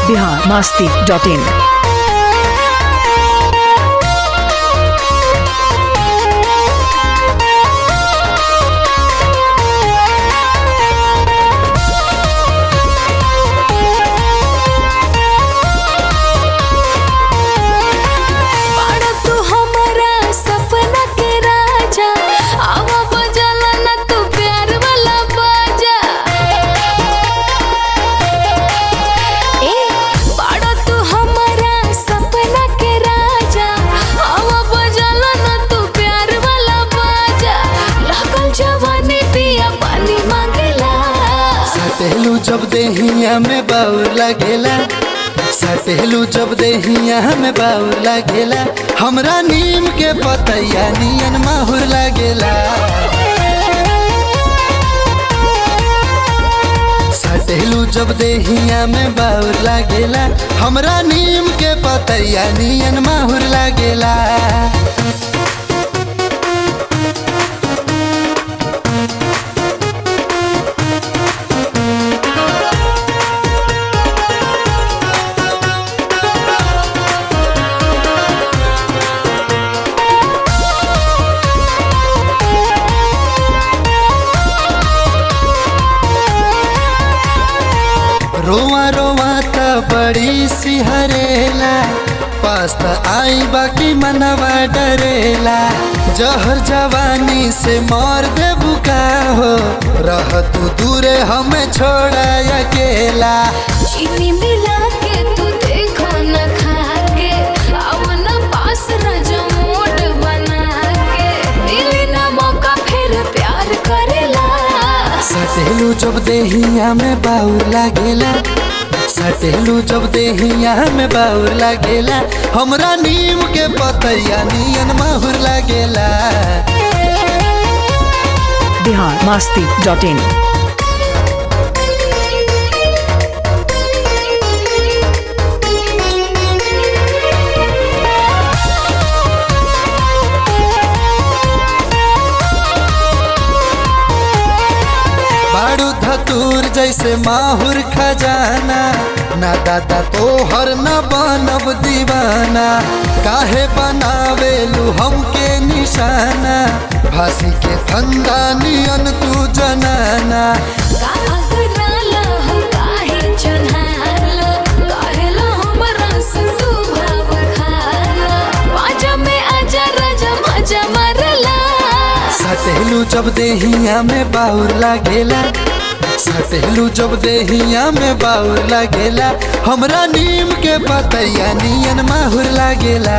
Bihar Masti dot in बाड़ा तू हमारा सपना के राजा आवा बजाला ना तू प्यार वाला बाजा ए बाड़ा तू हमारा सपना के राजा आवा बजाला ना तू प्यार वाला बाजा लागल जवानी पिया पानी मांगेला सटेलू जब देहिया में बाउर लागेला सटेलू जब देहिया में बाउर लागेला हमरा नीम के पतैया नियन माहुर लागेला सटेलू जब देहिया में बाउर लागेला हमरा नीम के पतैया नियन माहुर लागेला रोआ रोआ त बड़ी सिहरेला पास्ता आई बाकी मनवा डरेला जहर जवानी से मार दे बुका हो रह तू दूरे हमें छोड़ा अकेला चीनी मिला के तू देखो न खा के अब न पास राजा मूड बना के मिली ना मौका फिर प्यार करेला सटेलू जब देहिया में बाउर लागेला सटेलू जब देहिया में बाउर लागेला हमरा नीम के पतैया नियन माहुर लागेला बिहार मास्ती डॉट इन बाड़ू धतूर जैसे माहुर खजाना ना दादा तोहर न बनब दीवाना काहे बनावेलू हमके निशाना फांसी के फंदा नियन तू जनाना कागराला हो काहे चन्हारला काहेला हमरा से तू भाव खाला बाजा में आजा राजा मजा मारला सटेलू जब देहिया में बाउर लागेला सटेलू जब देहिया में बाउर लागेला हमरा नीम के पतैया नियन माहुर लागेला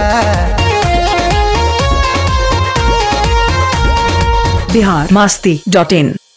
बिहार मास्ती डॉट इन